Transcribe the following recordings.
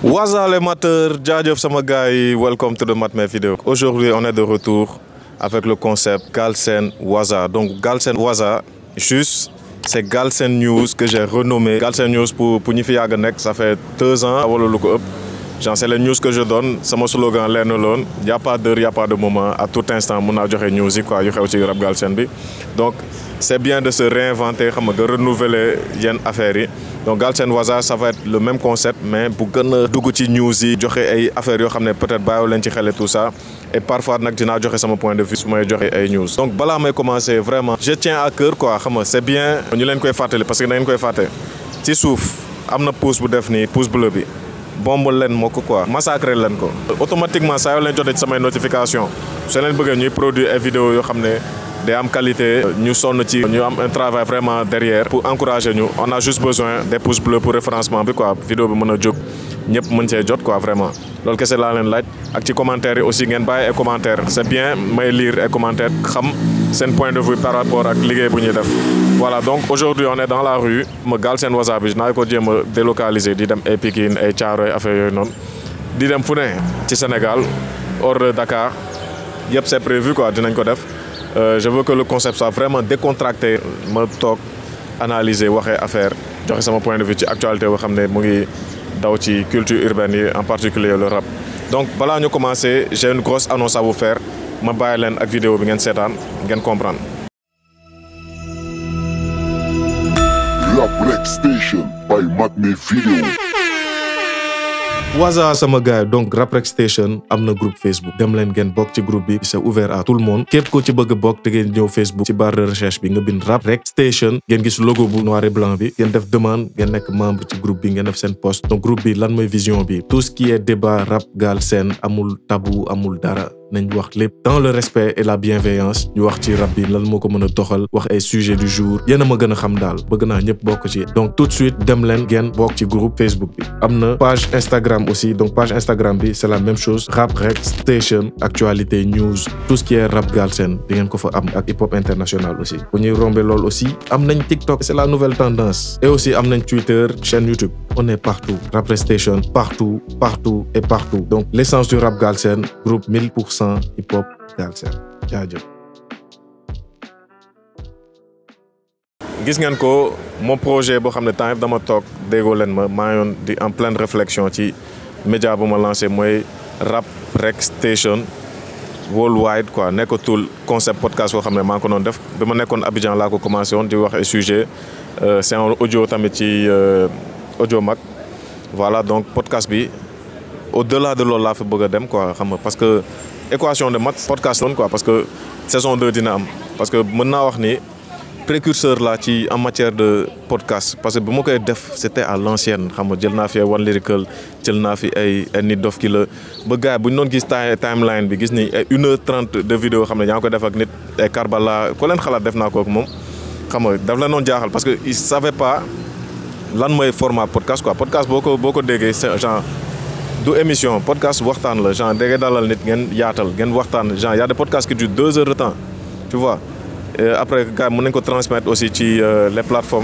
Waza les mateurs, jaajëf sama gars yi, welcome to the Matme Video. Aujourd'hui, on est de retour avec le concept Galsen Waza. Donc Galsen Waza, juste, c'est Galsen News que j'ai renommé. Galsen News pour pour ñi fi yàgg nekk, ça fait deux ans wala lu ko ëpp. Genre c'est les news que je donne, sama slogan lenn loon, y a pas d'heure, y a pas de moment, à tout instant mun naa joxe news yi quoi yu xew ci rap Galsen bi. Donc c'est bien de se réinventer, xam nga de renouveler yenn affaires yi. donc Galsen Waza ça va être le même concept mais bu gën a dugg ci news yi joxe ay affaires yoo xam ne peut-être bàyyiwu leen ci xel et tout ça et parfois nag dinaa joxe sama point de vue su may joxe ay news. donc balaa may commencer vraiment je tiens à cœur quoi xam nga c'est bien ñu leen koy fàttali parce que da ngeen koy fàtte ci suuf am na pouce bu def nii pouce bleu bi bomb leen moo ko quoi massacrer leen ko. automatiquement saa yoo leen jotee ci samay notification soo leen bëggee ñuy produire ay vidéos yoo xam ne. day am qualité ñu sonn ci ñu am un travail vraiment derrière pour encourager ñu on a juste besoin des pouces bleus pour référencement bi quoi vidéo bi mën a jóg ñëpp mën cee jot quoi vraiment loolu kese laa leen laaj ak ci commentaire yi aussi ngeen bàyyi ay commentaire c'est bien may lire ay commentaire xam seen point de vue par rapport ak liggéey bu ñuy def voilà donc aujourd'hui on est dans la rue ma Galsen Waza bi naa ko jéem a délocaliser di dem ay Pikine ay Thiaroye affaire yooyu noonu di dem fu ne ci Sénégal hors de Dakar yëpp c'est prévu quoi dinañ ko def Euh, je veux que le concept soit vraiment décontracté ma toog analyser waxee affaire joxe sama point de vue ci actualité boo xam ne mu ngi daw ci culture urbaine yi en particulier le rap donc balaa ñu commencer j'ai une grosse annonce à vous faire ma bàyyi leen ak vidéo bi ngeen seetaan ngeen comprendre. Rap Rec Station by Matme Video. Waza sama gars donc Rap Rec Station am na groupe Facebook dem leen ngeen bokk ci groupe bi c'est ouvert à tout le monde képp ko ci bëgg a bokk te ngeen ñëw Facebook ci barre de recherche bi nga bind Rap Rec Station ngeen gis logo bu noir et blanc bi ngeen def demande ngeen nekk membre ci groupe bi ngeen def seen post donc groupe bi lan mooy vision bi tout ce qui est débat rap Galsen amul tabou amul dara nañ wax lépp dans le respect et la bienveillance ñu wax ci rap bi lan moo ko mën a doxal wax ay sujet du jour yéen a ma gën a xam daal bëgg naa ñëpp bokk ci donc tout de suite dem leen ngeen bokk ci groupe Facebook bi am na page Instagram aussi donc page Instagram bi c'est la même chose Rap Rec Station actualité news tout ce qui est rap Galsen di ngeen ko fa am ak hip hop international aussi bu ñuy rombe loolu aussi am nañ TikTok c'est la nouvelle tendance et aussi am nañ Twitter chaîne YouTube on est partout Rap Rec Station partout partout et partout donc l'essence du rap Galsen groupe 1000 pour cent hip hop Galsen jaajëf gis ngeen ko mon projet boo xam ne temps yëpp dama toog déggoo leen ma maa yoon di en pleine réflexion ci média bu ma lancé mooy Rap Rec Station worldwide quoi nekkatul concept podcast boo xam ne maa ngi ko doon def bi ma nekkoon Abidjan laa ko commencé woon di wax ay sujet c'est en audio tamit ci audio mag voilà donc podcast bi au-delà de loolu laa fi bëgg a dem quoi xam nga parce que équation de maths podcast doon quoi parce que saison 2 dina am parce que mën naa wax ni précurseur la ci en matière de podcast parce que bu ma koy def c'était à l'ancienne xam nga jël naa fi ay One Lyrical jël naa fi ay ay nit dof ki la ba gars bu ñu doon gis timeline bi gis ni ay une heure trente de vidéo xam ne yaa ngi koy def ak nit ay Karbala ko leen xalaat def naa ko ak moom xam nga daf la noon jaaxal parce que il savait pas lan mooy format podcast quoi podcast boo ko boo ko déggee c'est genre du émission podcast waxtaan la genre dégg dalal nit ngeen yaatal ngeen waxtaan genre y a des podcasts qui durent deux heures de temps tu vois et après gars yi mën nañ ko transmettre aussi ci les plateformes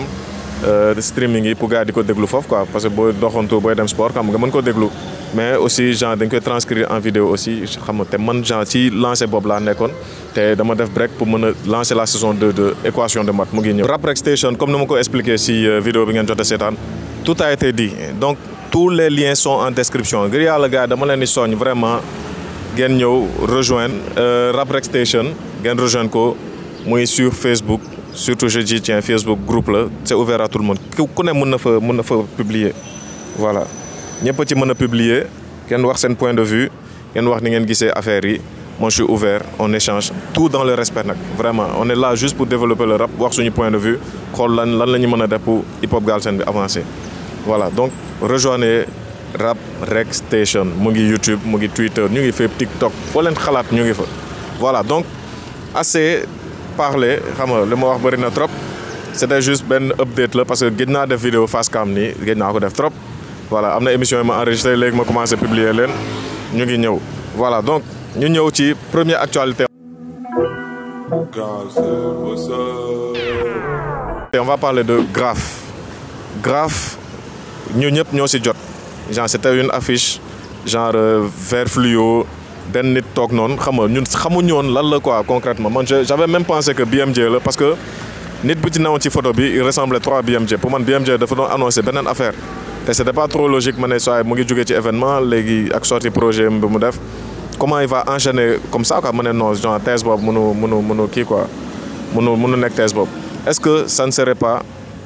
de streaming yi pour gars yi di ko déglu foofu quoi parce que booy doxantu booy dem sport xam nga mën ko déglu mais aussi genre dañ koy transcrire en vidéo aussi xam nga te man genre ci lancé boobu laa nekkoon te dama def break pour mën a lancer la saison 2 de équation de maths mu ngi ñëw. Rap Rec Station comme ni ma ko expliqué si vidéo bi ngeen jot a seetaan tout a été dit donc tous les liens sont en description ngir yàlla gars dama leen di soñ vraiment ngeen ñëw rejoindre Rap Rec Station ngeen rejoindre ko. muy sur Facebook surtout je dis tiens Facebook groupe la c'est ouvert à tout le monde ku ne mën na fa mën na fa publier voilà ñëpp ci mën a publier kenn wax seen point de vue kenn wax ni ngeen gisee affaire yi moi je suis ouvert on échange tout dans le respect nag vraiment on est là juste pour développer le rap wax suñu point de vue xool lan lan la ñu mën a def pour hip hop Galsen bi avancer voilà donc rejoignez Rap Rec Station mu ngi YouTube mu ngi Twitter ñu ngi fépp TikTok foo leen xalaat ñu ngi fa voilà donc assez parler xam nga li ma wax bëri na trop c'était juste benn update la parce que gëj naa def vidéo face cam nii gëj naa ko def trop voilà am na émission yi ma enregistré léegi ma commencé publier leen ñu ngi ñëw voilà donc ñu ñëw ci première actualité on va parler de Graph Graph ñu ñëpp ñoo ci jot genre c'était une affiche genre vert fluo benn nit toog noonu xam nga ñun xamuñu woon lan la quoi concrètement man j'avais même pensé que BMJ la parce que nit bu ci newoon ci photo bi il ressemblait trop à BMJ pour man BMJ dafa doon annoncé beneen affaire te c'était pas trop logique ma ne soo mu ngi jógee ci événement léegi ak sorti projet bi mu def comment il va enchaîner comme ça quoi ma ne non genre thèse boobu mënu mënu mënu kii quoi mënu mënu nekk thèse boobu est-ce que ça ne serait pas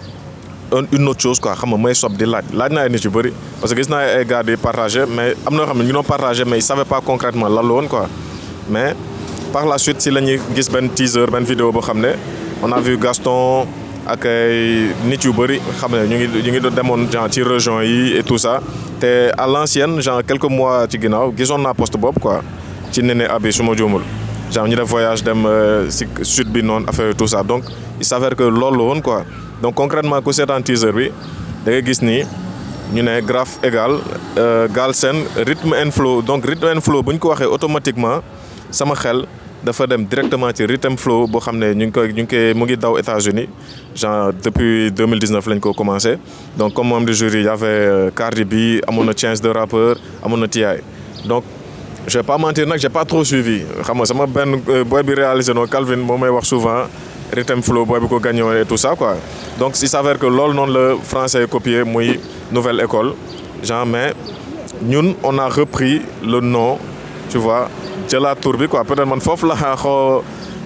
une autre chose quoi xam nga may sob di laaj laaj naa ay nit yu bëri parce que gis naa ay gars di partagé mais am na yoo xam ne ñu doon partagé mais ils savaient pas concrètement lan la woon quoi mais par la suite si la ñuy gis benn teaser benn vidéo boo xam ne on a vu Gaston ak ay nit yu bëri xam ne ñu ngi ñu ngi demoon genre ci région yi et tout ça te à l'ancienne genre quelques mois ci ginnaaw gisoon naa poste boobu quoi ci Néné Abi su ma juumul genre ñu def voyage dem si sud bi noonu affaire tout ça donc il s'avère que loolu la woon quoi donc concrètement ku seetaan teaser bi da ngay gis ni ñu ne graphe égal Galsen rythme and flow donc rythme and flow bu ñu ko waxee automatiquement sama xel dafa dem directement ci rhythm flow boo xam ne ñu ngi koy ñu ngi koy mu ngi daw États-Unis genre depuis 2019 lañ ko commencé donc comme membre du jury y avait Cardi B amoon na Chance de rappeur amoon na T.I. donc je vais pas mentir nag j'ai pas trop suivi xam nga sama benn boy bi réalisé noonu Calvin moo may wax souvent Rhythm Flow booy bi ko gagné et tout ça quoi donc il s'avère que loolu noonu la français copié muy nouvelle école genre mais ñun on a repris le nom tu vois jëlaat tour bi quoi peut-être man foofu la xoo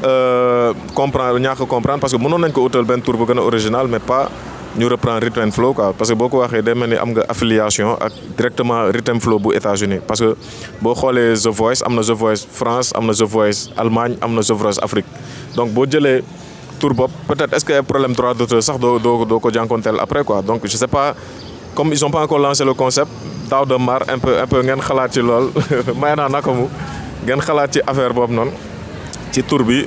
comprendre ñàkk comprendre parce que mënoon nañ ko utal benn tour bu gën a original mais pas ñu reprendre Rhythm Flow quoi parce que boo ko waxee day mel ni am nga affiliation ak directement Rhythm Flow bu États-Unis parce que boo xoolee The Voice am na The Voice France am na The Voice Allemagne am na The Voice Afrique donc boo jëlee tour bopp peut-être est-ce que ay problème droit d'auteur sax doo doo doo ko jànkonteel après quoi donc je sais pas comme ils ont pas encore lancé le concept daaw de mar un peu un peu ngeen xalaat ci lool may naa naka mu ngeen xalaat ci affaire boobu noonu ci tour bi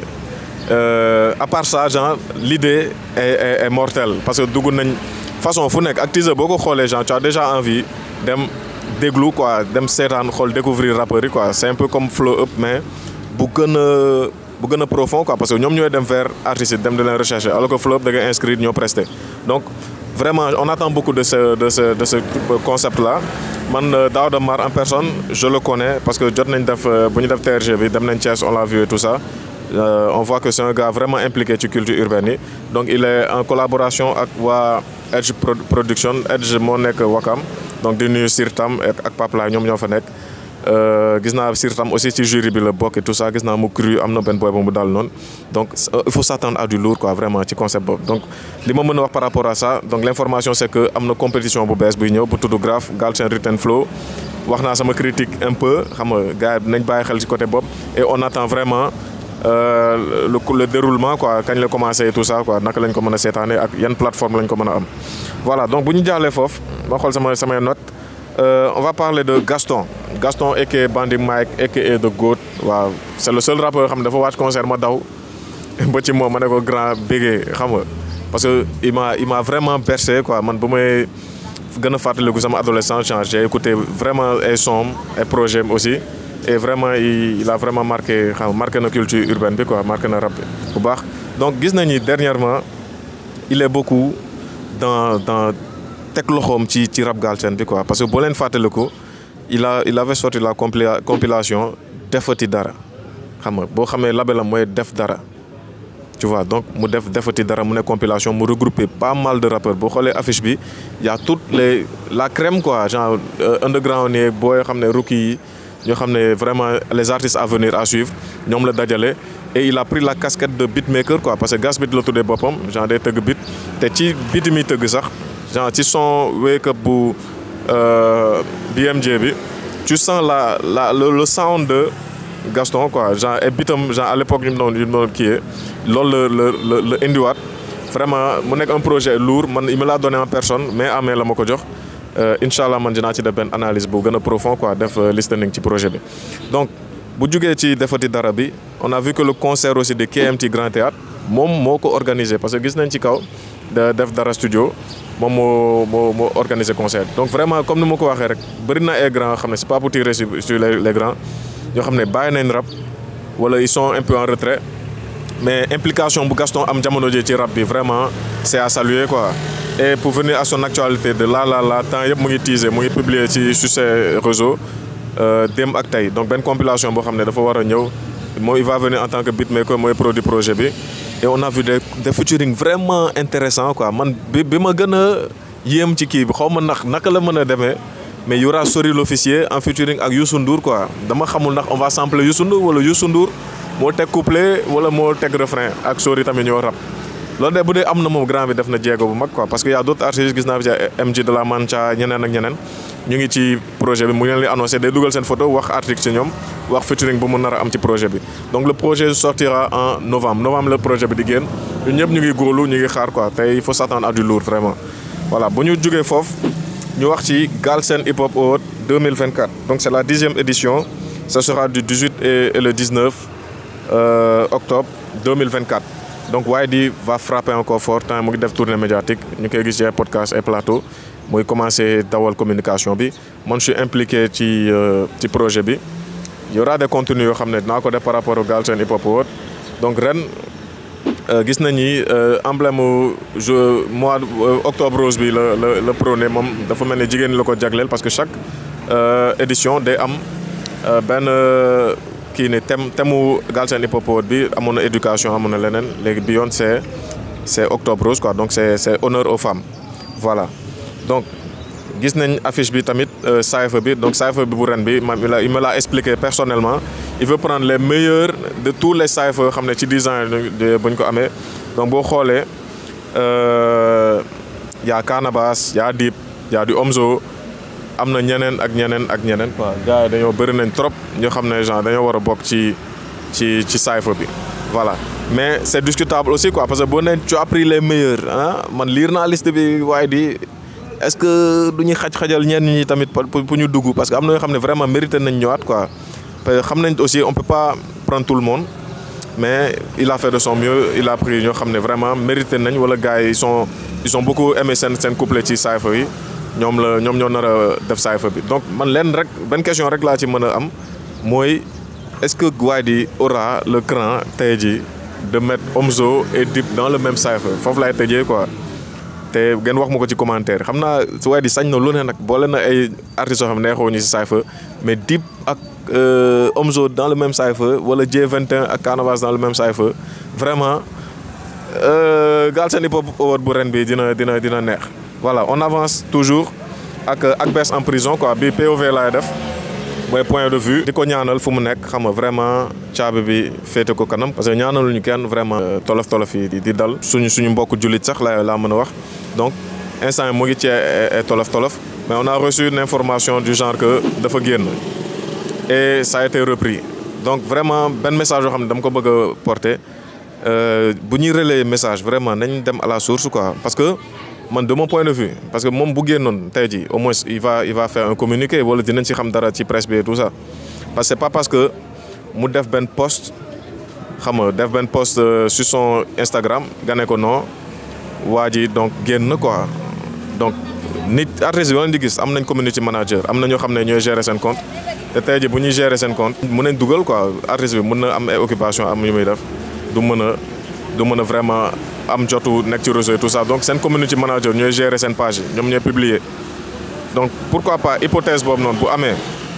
à part ça genre l'idée est, est, est mortelle parce que dugg nañ façon fu nekk ak teaser boo ko xoolee genre tu as déjà envie dem déglu quoi dem seetaan xool découvrir rappeurs yi quoi c'est un peu comme flow up mais bu gën a bu gën a profond quoi parce que ñoom ñooy dem vers artistes yi dem di leen rechercher alors que flow up da ngay inscrire ñoo presté donc vraiment on attend beaucoup de ce de ce de ce concept là man Daouda Mar en personne je le connais parce que jot nañ def bu ñu def TRG bi dem nañ Thiès on l'a vu et tout ça Euh, on voit que c'est un gars vraiment impliqué ci culture urbaine yi donc il est en collaboration ak waa Edge Production Edge moo nekk Wakam donc di nuyu Sirtam ak Papla ñoom ñoo fa nekk gis naa Sirtam aussi ci jury bi la bokk et tout ça gis naa mu cru am na benn boy bu mu daal noonu donc il faut s'attendre à du lourd quoi vraiment ci concept boobu donc li ma mën a wax par rapport à ça donc l'information c'est que am na compétition bu bees buy ñëw bu tudd Graph Galsen Rhythm Flow wax naa sama critique un peu xam nga gars yi nañ bàyyi xel ci côté boobu et on attend vraiment Euh, le, le déroulement quoi kañ la commencé et tout ça quoi naka lañ ko mën a seetaane ak yan plateforme lañ ko mën a am voilà donc bu ñu jaaxlee foofu ma xool sama samay note euh, on va parler de Gaston Gaston aka Bandit Mike aka The Goat waaw c'est le seul rappeur xam ne dafa wàcc concert ma daw ba ci moom ma ne ko grand bégee xam nga parce que il m'a il m'a vraiment bercé quoi man bu may gën a fàttaliku sama adolescence j'ai écouté vraiment ay sons ay projets aussi et vraiment il, il a vraiment marqué xam marqué na culture urbaine bi quoi marqué na rap bu baax donc gis nañu dernièrement il est beaucoup dans dans teg loxoom ci ci rap Galsen bi quoi parce que boo leen fàttaliku il a il avait sorti la compila compilation defati dara xam nga boo xamee labelam mooy def dara tu vois donc mu def defati dara mu ne compilation mu regrouper pas mal de rappeurs boo xoolee affiche bi y a toutes les la crème quoi genre underground yi boo xam ne rookie yi ñoo xam ne vraiment les artistes à venir à suivre ñoom la dajale et il a pris la casquette de beatmaker quoi parce que gas beat la tuddee boppam genre day tëgg beat te ci beat mi tëgg sax genre ci son wake up bu BMJ bi tu sens la la le, le sound de Gaston quoi genre et bitam genre à l'époque ñu doon ñu doon kii loolu la la la indiwaat vraiment mu nekk un projet lourd man il me l'a donné en personne mais amee la ma ko jox incha allah man dinaa ci def benn analyse bu gën a profond quoi def listening ci projet bi donc bu jugee ci defati dara bi on a vu que le concert aussi de KMT Grand Théâtre moom moo ko organisé parce que gis nañ ci kaw de def dara studio moom moo moo moo organisé concert donc vraiment comme ni ma ko waxee rek bëri na ay grands xam ne c'est pas pour tirer sur sur les les grands ñoo xam ne bàyyi nañ rap wala ils sont un peu en retrait mais implication bu Gaston am jamono ji ci rap bi vraiment c'est à saluer quoi et pour venir à son actualité de là là là temps yëpp mu ngi teaser mu ngi publier ci sur ses réseaux démb ak tey donc benn compilation boo xam ne dafa war a ñëw mooy il va venir en tant que beatmaker mooy produit projet bi et on a vu des des featuring vraiment intéressant quoi man bi bi ma gën a yéem ci kii bi xaw ma ndax naka la mën a demee mais y aura Sori l'officier en featuring ak Youssou Ndour quoi dama xamul ndax on va sampler Youssou Ndour wala Youssou Ndour moo teg couplet wala moo teg refrain ak Sori tamit ñoo rap loolu de bu dee am na moom grand bi def na jéego bu mag quoi parce que y a d'autres artistes gis naa fi ci MJ de la Mancha ñeneen ak ñeneen ñu ngi ci projet bi mu ngi leen di annoncé day dugal seen photo wax article ci ñoom wax featuring bu mu nar a am ci projet bi donc le projet sortira en novembre novembre le projet bi di génn ñun ñëpp ñu ngi góorlu ñu ngi xaar quoi te il faut s'attendre à du lourd vraiment voilà bu ñu jógee foofu ñu wax ci Galsen Hip Hop Awards 2024 donc c'est la dixième édition ça sera du 18 et, et le 19 euh, octobre 2024 donc YD va frapper encore fort temps mu ngi def tournée médiatique ñu koy gis ci ay podcast ay plateau muy commencer dawal communication bi man je suis impliqué ci ci projet bi y aura des contenus yoo xam ne dinaa ko def par rapport au Galsen Hip Hop Awards donc ren gis nañ ni emblème je mois octobre rose bi la la la prôné moom dafa mel ni jigéen la ko jagleel parce que chaque édition day am benn kii ni thème thème mu Galsen Hip Hop Awards bi amoon na éducation amoon na leneen léegi bi yoon c'est c'est octobre rose quoi donc c'est c'est honneur aux femmes voilà donc gis nañ affiche bi tamit cypher bi donc cypher bi bu ren bi ma il me l'a expliqué personnellement il veut prendre les meilleurs de tous les cyphers xam ne ci design bu ñu ko amee donc boo xoolee y a Canabasse y a Dip y a du Omzo am na ñeneen ak ñeneen ak ñeneen quoi gars yi dañoo bëri nañ trop ñoo xam ne genre dañoo war a bokk ci ci ci cypher bi voilà mais c'est discutable aussi quoi parce que boo nee tu as pris les meilleurs ah man lire naa liste bi waaye di est-ce que du ñuy xaj-xajal ñenn ñi tamit pour ñu dugg parce que am na yoo xam ne vraiment mérité nañ ñëwaat quoi parce que xam nañ aussi on peut pas prendre tout le monde mais il a fait de son mieux il a pris ñoo xam ne vraiment mérité nañ wala gars yi ils sont ils ont beaucoup aimé seen seen couplet ci cypher yi ñoom la ñoom ñoo nar a def cypher bi donc man leen rek benn question rek laa ci mën a am mooy est-ce que Wady aura le cran tey jii de mettre Omzo et Dip dans le même cypher foofu laay tëjee quoi te ngeen wax ma ko ci commentaire xam naa su Wady sañ na lu ne nag boole na ay artistes yoo xam ne neexoo ñu ci cypher mais Dip ak Omzo dans le même cypher wala J21 ak Canabasse dans le même cypher vraiment Galsen Hip Hop Awards bu ren bi dina dina dina neex voilà on avance toujours ak ak Bes en prison quoi bi POV laay def mooy point de vue di ko ñaanal fu mu nekk xam nga vraiment caabi bi féete ko kanam parce que ñaanaluñu kenn vraiment tolof tolof yi di dal suñu suñu mbokk jullit sax la laa mën a wax donc instant mu ngi ci tolof tolof mais on a reçu une information du genre que dafa génn et ça a été repris donc vraiment benn message yoo xam ne dama ko bëgg a porter bu ñuy relayer message vraiment nañ dem à la source quoi parce que man de mon point de vue parce que moom bu génnoon tey jii au moins il va il va faire un communiqué wala dinañ ci xam dara ci presse bi et tout ça parce que c'est pas parce que mu def benn post xam nga def benn post sur son Instagram nga ne ko non waa ji donc génn quoi donc nit artiste bi di gis am nañ community manager am na ñoo xam ne ñooy gérer seen compte te tey jii bu ñuy gérer seen compte mun nañ dugal quoi artiste bi mun na am ay occupation am yu muy def du mën a du mën a vraiment am jotu nekk ci réseau et tout ça donc seen community manager ñooy gérer seen page yi ñoom ñooy publier donc pourquoi pas hypothèse boobu noonu bu amee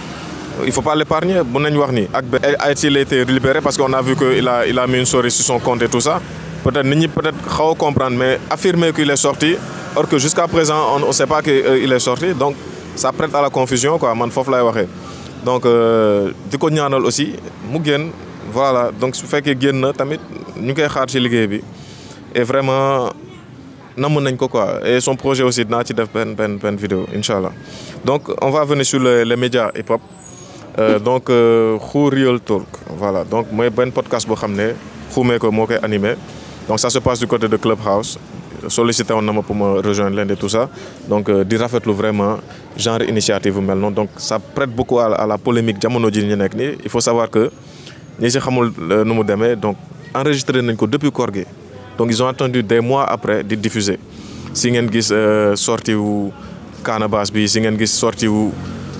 il faut pas l'épargner mun nañ wax ni ak ba a-t-il été libéré parce que on a vu que il a il a mis une story sur son compte et tout ça peut-être nit ñi peut-être xaw a comprendre mais affirmer qu'il est sorti or que jusqu'à présent on ne sait pas que euh, il est sorti donc ça prête à la confusion quoi man foofu lay waxee donc di ko ñaanal aussi mu génn voilà donc su fekkee génn na tamit ñu koy xaar ci liggéey bi et vraiment namm nañ ko quoi et son projet aussi dinaa ci def benn benn benn vidéo incha allah donc on va venir sur les les médias hip hop euh, donc Xu Real Talk voilà donc mooy benn podcast boo xam ne xumee ko moo koy animé donc ça se passe du côté de Clubhouse sollicité woon na ma pour me rejoindre leen de tout ça donc di rafetlu vraiment genre initiative bu mel noonu donc ça prête beaucoup à à la polémique jamono ji ñu nekk nii il faut savoir que ñi si xamul nu mu demee donc enregistré nañ ko depuis koor gi donc ils ont attendu des mois après di diffuser si ngeen gis sortie wu Canabasse bi si ngeen gis sortie wu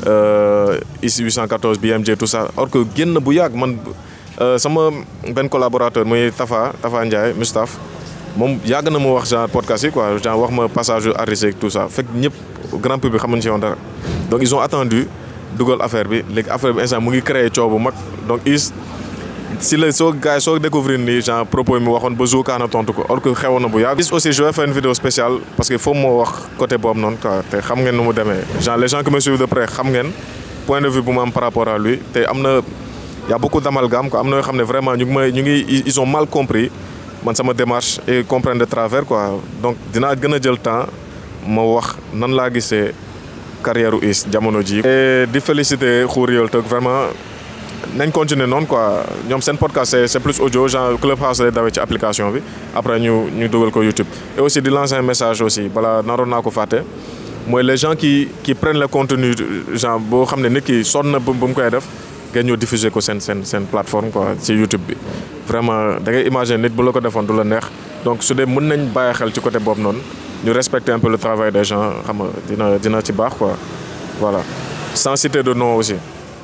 IS 814 BMJ tout ça or que génn bu yàgg man sama benn collaborateur muy Tafa Tafa Ndiaye Mustapha moom yàgg na mu wax genre podcast yi quoi genre wax ma passage yu artiste et tout ça fekk ñëpp grand public xamuñ ci woon dara donc ils ont attendu dugal affaire bi léegi affaire bi instant mu ngi créé coow bu mag donc is si la soo gars yi soo découvrir ni genre propos yi mu waxoon ba jour kaana tontu ko or que xewoon na bu yàgg. is aussi je vais faire une vidéo spéciale parce que foofu moo wax côté boobu noonu quoi te xam ngeen nu mu demee genre les gens qui me suivent de près xam ngeen point de vue bu mu am par rapport à lui te am na y a beaucoup d'amalgame quoi am na yoo xam ne vraiment ñu ngi may ñu ngi ils ont mal compris man sama démarche et comprendre de travers quoi donc dinaa gën a jël temps ma wax nan laa gisee carrière u Is jamono ji et di féliciter Khour Yeul Teuk vraiment nañ continuer noonu quoi ñoom seen podcast c'est c'est plus audio genre Clubhouse lay dawee ci application bi après ñu ñu dugal ko YouTube et aussi di lancer un message aussi balaa naroon naa ko fàtte mooy les gens qui qui prennent le contenu genre boo xam ne nit ki sonn na bu mu koy def ngeen ñëw diffuser ko seen seen seen plateforme quoi ci YouTube bi vraiment da ngay imaginer nit bu la ko defoon du la neex donc su dee mën nañ bàyyi xel ci côté boobu noonu ñu respecter un peu le travail des gens xam nga dina dina ci baax quoi voilà sans citer de nom aussi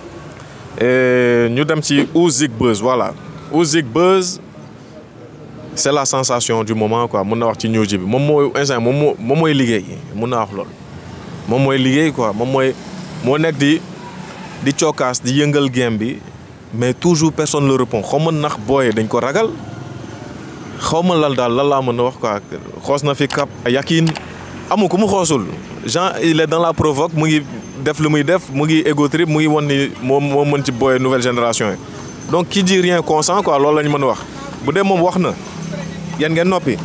et ñu dem ci Ouzig Buzz voilà Ouzig Buzz c'est la sensation du moment quoi mun na wax ci ñëw ji bi moom mooy instant moom moo moom mooy liggéey mun naa wax loolu moom mooy liggéey quoi moom mooy moo nekk di di cokkaas di yëngal game bi mais toujours personne ne le répond xaw ma nax booyee dañ ko ragal xaw ma lal daal lan laa mën a wax quoi xoos na fi kap yakin amu ko mu xoosul Jean il est dans la provoque mu ngi def lu muy def mu ngi ego trip mu ngi won ni moom moo mën ci booyee nouvelle génération yi donc qui dit rien consent quoi loolu la ñu mën a wax bu dee moom wax na yéen ngeen noppi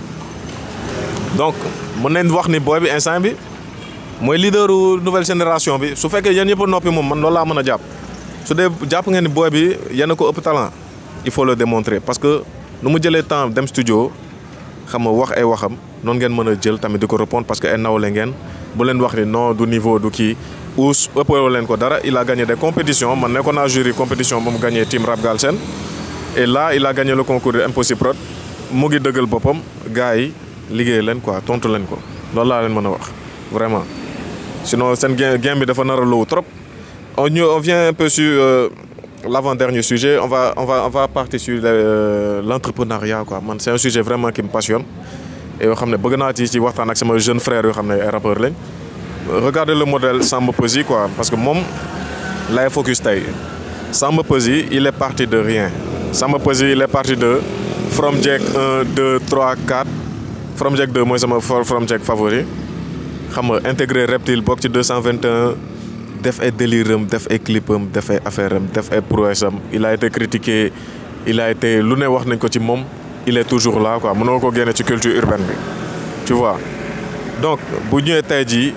donc mën nañ wax ni booy bi instant bi mooy leaderu nouvelle génération bi su fekkee yéen ñëpp a noppi moom man loolu laa mën a jàpp su dee jàpp ngeen ni booy bi yéen a ko ëpp talent il faut le démontrer parce que nu mu jëlee temps dem studio xam nga wax ay waxam noonu ngeen mën a jël tamit di ko répondre parce que ay nawle ngeen bu leen wax ni non du niveau du kii ous ëppoo leen ko dara il a gagné des compétitions man nekkoon naa jury compétition ba mu gagné team Rap Galsen et là il a gagné le concours de Impossible Prod mu ngi dëggal boppam gars yi liggéey leen quoi tontu leen ko loolu laa leen mën a wax vraiment sinon seen game game bi dafa nar a low trop on ñu on vient un peu sur euh, l'avant-dernier sujet on va on va on va partir sur euh, l'entrepreneuriat quoi man c'est un sujet vraiment qui me passionne et yoo xam ne bëgg naa ci ci waxtaan ak sama jeune frère yoo xam ne ay rappeurs lañ regardez le modèle Samba Peuzzi quoi parce que moom lay focus tey Samba Peuzzi il est parti de rien Samba Peuzzi il est parti de From Jack 1 2 3 4 From Jack 2 mooy sama From Jack favori xam nga intégré Reptile bokk ci 221 def ay délire am def ay clip am def ay affaire am def ay prouesse am il a été critiqué il a été lu ne wax nañ ko ci moom il est toujours là quoi mënoo ko génne ci culture urbaine bi tu vois donc bu ñëwee tey jii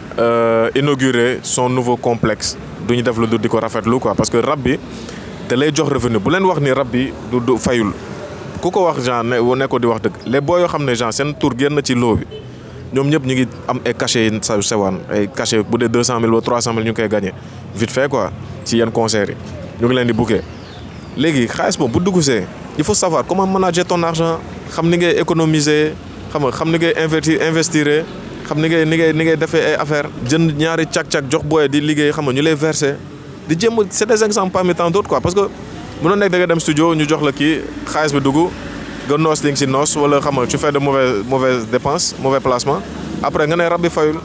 inaugurer son nouveau complexe du ñu def lu du di ko rafetlu quoi parce que rab bi te lay jox revenu bu leen wax ni rab bi du du fayul ku ko wax genre ne ne ko di wax dëgg les boo yoo xam ne genre seen tour génn ci loo bi ñoom ñëpp ñu ngi am ay cachet yi sa sewaan ay cachet bu dee deux cent mille ba trois cent mille ñu ngi koy gagné vite fait quoi ci yenn concerts yi ñu ngi leen di bouquet léegi xaalis boobu bu dugg see il faut savoir comment manager ton argent xam ni ngay économiser xam nga xam ni ngay investir investir xam ni ngay ni ngay ni ngay defee ay affaire jënd ñaari cag-cag jox booyee di liggéey xam nga ñu lay verser di jéem c'est des exemples parmi tant d'autres quoi parce que mënoo nekk da nga dem studio ñu jox la kii xaalis bi dugg nga noos li nga si noos wala xam nga tu fais de mauvaises mauvaises dépenses mauvais placement après nga ne rab bi fayul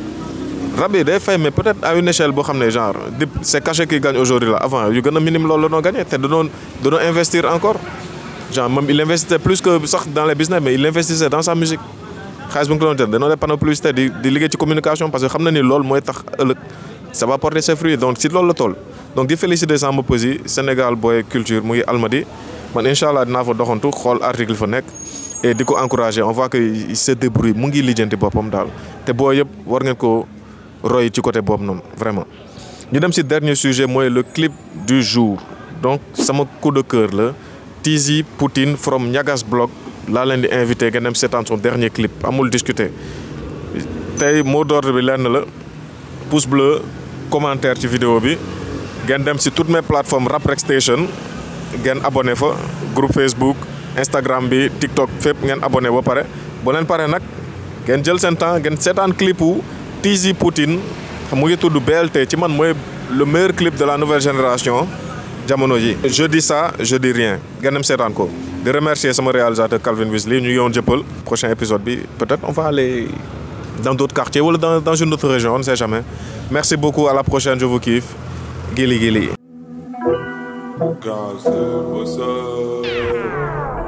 rab bi day fay mais peut-être à une échelle boo xam ne genre di c'est caché qui gagne aujourd'hui là avant yu gën a minime loolu la noo gagné te danoon danoon investir encore genre même il investissait plus que sax dans les business mais il investissait dans sa musique xaalis bu nga ko doon jël danoo def panneau publicité di di liggéey ci communication parce que xam na ni loolu mooy tax ëllëg ça va porter ses fruits donc si loolu la toll donc di féliciter Samba Peuzzi Sénégal Boy Culture mu ngi Almadi man incha allah dinaa fa doxantu xool article fa nekk et di ko encourager on voit que il se débrouille mu ngi lijjanti boppam daal te boo yëpp war ngeen ko roy ci côté boobu noonu vraiment. ñu dem ci dernier sujet mooy le clip du jour donc sama coup de cœur la Tizi Poutine from Ñagas Blog laa leen di invité ngeen dem seetaan son dernier clip amul discuter tey mot d'ordre bi lenn la pouce bleu commentaire ci vidéo bi ngeen dem ci toutes mes plateformes Rap Rek Station ngeen abonné fa groupe Facebook Instagram bi TikTok fépp ngeen abonné ba pare boo leen pare nag ngeen jël seen temps ngeen seetaan clip wu Tizi Poutine mu ngi tudd BLT ci man mooy le meilleur clip de la nouvelle génération jamono ji je dis ça je dis rien ngeen dem seetaan ko de remercier sama réalisateur Calvin Wesley ñu yoon jëppal prochain épisode bi peut-être on va aller dans d'autres quartiers wala dans dans une autre région on ne sait jamais merci beaucoup à la prochaine je vous kiffe Gili Gili God said, what's up?